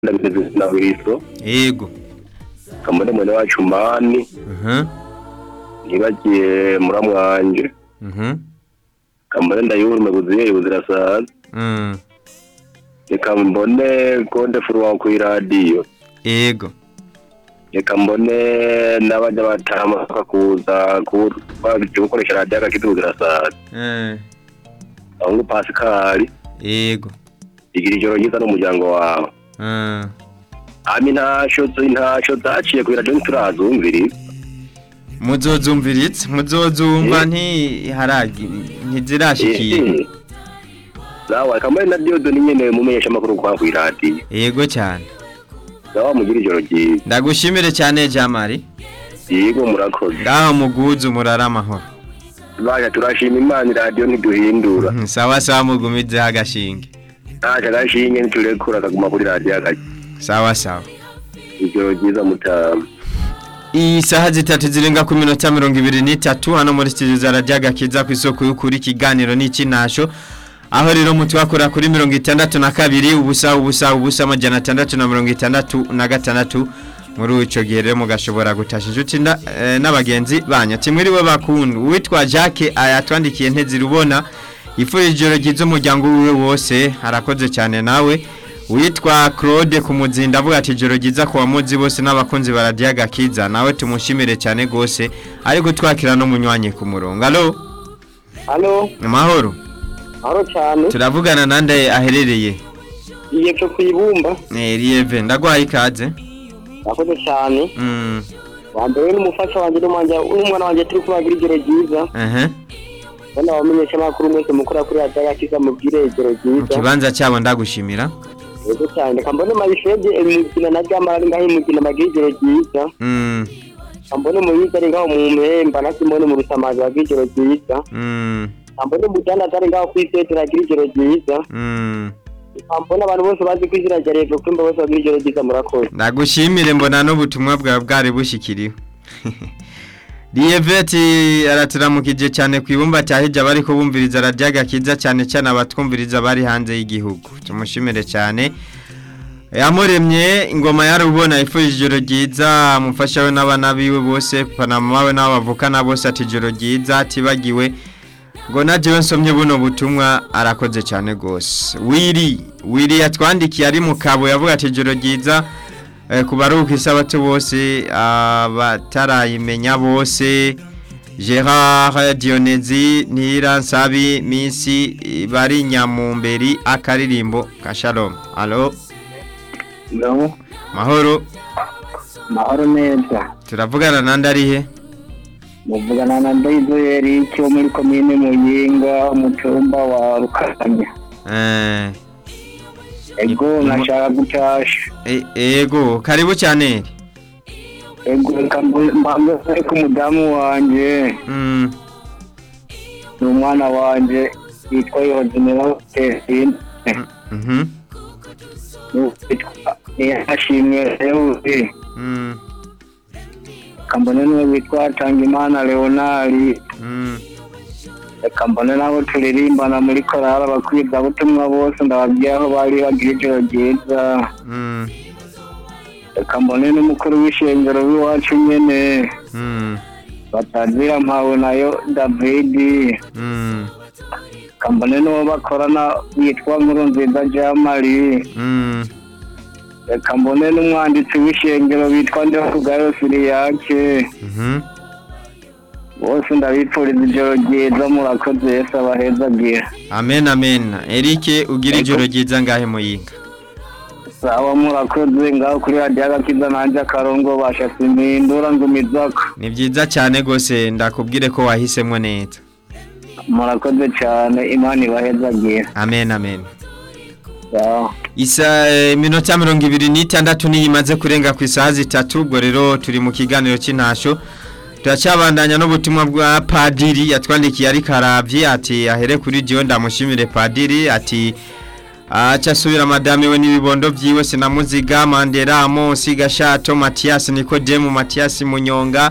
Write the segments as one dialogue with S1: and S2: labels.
S1: ndabizi na buristo
S2: yego
S1: kamere mwene wacu mani
S2: Mhm.
S1: nibagiye muramwanje
S2: Mhm.
S1: kamere ndayurume buziye buzirasaza
S2: Mm.
S1: reka mbone konde furuwa ku iradiyo
S2: yego
S1: reka mbone n'abajya batamanuka kuza kuba gukoresha radiyo agakitu buzirasaza
S2: Eh,
S1: ahubwo pasikari
S2: yego
S1: igira ijoro ryiza n'umuryango wawe
S2: Ah,
S1: ami ntasho ntasho zaciye ku iradiyo ntiturazumviriza
S2: muzozumviritse muzozumva
S1: Eh.
S2: ntiharagi ntizirashikira
S1: Eh, eh. zawe kamere na diyodo ni nyine mumenyesha amakuru kwa ku iradiyo
S2: yego cyane
S1: zawe mugira ijoro ryiza
S2: ndagushimire cyane jamari
S1: yego murakoze
S2: ngaho muguzu murara amahoro
S1: baje turashima imana iradiyo ntiduhindura
S2: Mhm, sawa sawa mugumizeho agashinge
S1: ntaje agashinge ntiturekura akaguma kuri radiyo agake
S2: sawa sawa
S1: ijoro ryiza mutama
S2: isaha zitatu zirenga ku minota mirongo ibiri n'itatu hano muri studio za radiyo agakiza ku isoko y'ukuri ikiganiro n'ikinasho aho rero mutwakora kuri mirongo itandatu na kabiri ubusa ubusa ubusa amajana atandatu na mirongo itandatu na gatandatu muri icyo gihe rero mugashobora gutasha inshuti nda- eh, n'abagenzi banyu timwiriwe bakundu uwitwa jacques yatwandikiye ntezirubona yifurije ijoro ryiza umuryango wiwe wose arakoze cyane nawe witwa claude ku muzinda avuga ati ijoro ryiza ku bamuzi bose n'abakunzi ba radiyo agakiza nawe tumushimire cyane rwose ari gutwakira n'umunywanyi ku murongo alo
S3: Halo,
S2: amahoro
S3: halo cyane.
S2: turavugana nande aherereye
S3: Igiye cyo kuyibumba.
S2: Eh, Lieve ndaguhaye ikaze
S3: Nakoze cyane.
S2: Mm,
S3: Wa mbere n'umufasha wanjye n'umwanya n'umwana wanjye turi kubagira ijoro ryiza.
S2: ehe.
S3: Bana bamenyesha amakuru mwese mukora kuri radiyo yakiza mubwire ijoro
S2: mu
S3: ryiza.
S2: kibanza cyabo ndagushimira
S3: Yego cyane. Kambone mabishege imikino na jamara ari ngaho imikino bagira ijoro ryiza.
S2: Mm,
S3: Kambone muyiza ari ngaho mu mpemba na kimone mu rusamazi bagira ijoro ryiza.
S2: mm,
S3: Kambone mudana ari ngaho ku isete bagira ijoro ryiza.
S2: mm.
S3: Kambone abantu bose bazi kwizira rya revo kumba bose bagira ijoro ryiza murakoze.
S2: ndagushimire mbona n'ubutumwa bwawe bwari bushyikiriwe riyeveti araturamukije cyane ku ibumba cya hirya bari kubumviriza radiyaga kiza cyane cyane abatwumviriza bari hanze y'igihugu tumushimire cyane yamuremye ingoma yarubona ifurije ijoro ryiza amufasha we n'abana biwe bose panama we n'abo bavukana bose ati ijoro ryiza atibagiwe ngo na jewe nsomye buno butumwa arakoze cyane rwose wiri wiri yatwandikiye ari mu kabo yavuga ati ijoro ryiza eh, ku baruhuka isabatu bose abatarayimenya bose gerard dionezi ntira nsabi minsi eh, bari nyamumberi akaririmbo ka shalom alo
S3: No,
S2: mahoro
S3: mahoro neza.
S2: turavugana nande arihe
S3: muvugana na ndayizeri cyo muri komine muyinga mu cyumba wa rukamya
S2: Eh,
S3: ego
S2: Ni-
S3: nashaka gutasha
S2: e- ego karibu cyane
S3: ego reka mbe- mbanze mbe ku mudamu wanjye
S2: Mm,
S3: ni umwana wanjye yitwa yozinera tesine
S2: mhm,
S3: witwa niyashimwe reuzi
S2: mm,
S3: reka mbone n'uwo witwa tangimana leonari
S2: mm.
S3: reka mbone n'abo turirimbana muri korali abakwibwabutumwa bose ndababwira aho bari bagira ijoro ryiza
S2: Mm,
S3: reka mbone n'umukuru w'ishengero w'iwacu nyene
S2: mm,
S3: batazira mpawe nayo david
S2: mm,
S3: reka mbone n'uwo bakorana witwa nkuru nziza jamari
S2: mm,
S3: reka mbone n'umwanditsi w'ishengero witwa ndehugayo siriyake
S2: mhm.
S3: bose ndabipfuriza ijoro ryiza murakoze yesu abahezagira
S2: amen amen erike ugira ijoro ryiza ngahe muyinga
S3: sawa murakoze ngaho kuri radiyo agakiza nanjye akarongo basha simpindura ngumizako
S2: ni byiza cyane rwose ndakubwire ko wahisemo neza
S3: murakoze cyane imana ibahezagira
S2: amen amen
S3: sawa
S2: isa eh, minota mirongo ibiri n'itandatu niyo imaze kurenga ku isaha zitatu ubwo rero turi mu kiganiro cy'intasho turacyabandanya n'ubutumwa bwa padiri yatwandikiye ari karabye ati ahere kuri diyo ndamushimire padiri ati aca asubira madame we n'ibibondo byiwe sinamuziga mandera amosi gashato matiyasi nikodemu matiyasi munyonga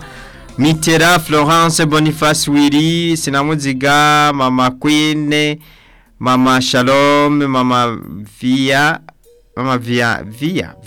S2: mitera florence boniface wiri sinamuziga mama kwine mama shalom mama viya mama via via